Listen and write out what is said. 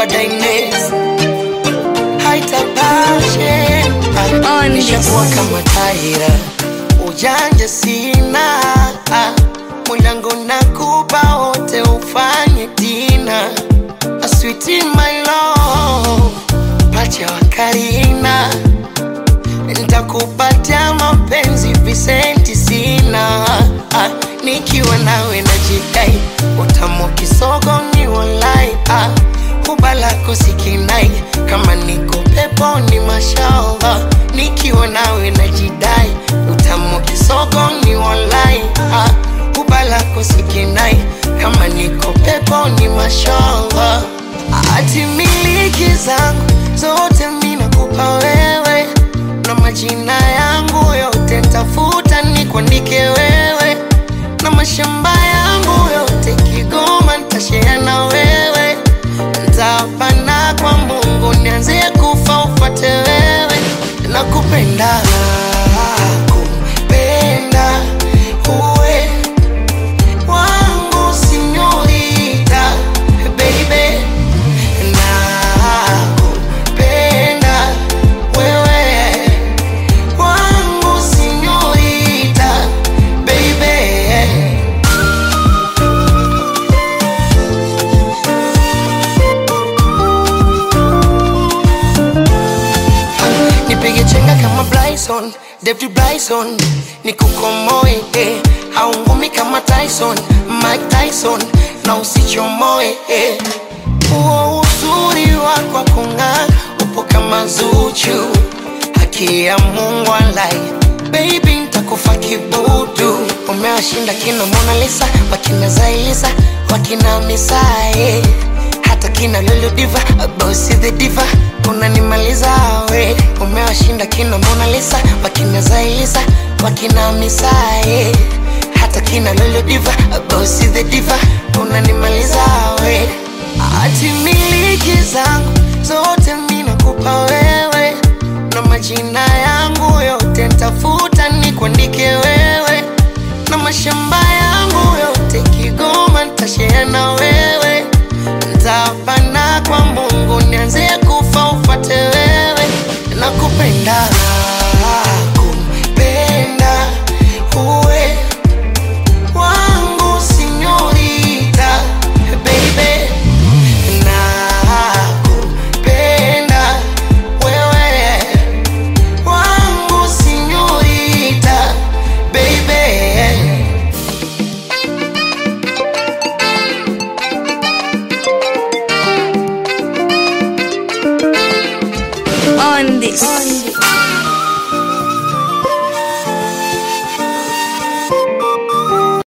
dada Ines haitapashe On nishakuwa this. kama taira ujanja sina mwanangu nakupa wote ufanye tina aswiti my love pacha wa Karina nitakupatia mapenzi visenti sina ah, nikiwa nawe najidai utamu kisogo ni walai ah, huba lako sikinai kama niko peponi mashallah nikiwa nawe najidai utamu kisogo ni walai ah, huba lako sikinai kama niko peponi mashallah ati miliki zangu zote minakupa wewe na majina yangu yote ntafuta nikuandike wewe na mashamba yangu yote Kigoma ntashare na wewe ntapana kwa Mungu nianze kufa ufate wewe nakupenda kupenda uwe wangu sinyorita baby nakupenda wewe wangu sinyorita baby nipige chenga kama Bryson, David Bryson, nikukomoe eh. au ngumi kama Tyson, Mike Tyson na usichomoe eh. Huo uzuri wako wa kung'aa upo kama Zuchu, haki ya Mungu alai baby, ntakufa kibudu. Umewashinda kina Mona Lisa, wakina Zailisa, wakina Misae hata kina Lulu Diva, Bossy the Diva, unanimaliza we. Umewashinda kina Mona Lisa, wakina Zailisa, wakina Misae hata kina Lulu Diva, Bossy the Diva, unanimaliza we. Ati miliki zangu zote minakupa wewe, na majina yangu yote ntafuta nikuandike wewe, na mashamba yangu yote Kigoma ntashare na wewe, ntapana kwa Mungu nianze kufa ufate wewe, nakupenda kupenda uwe wangu sinyorita baby nakupenda wewe wangu sinyorita baby On this.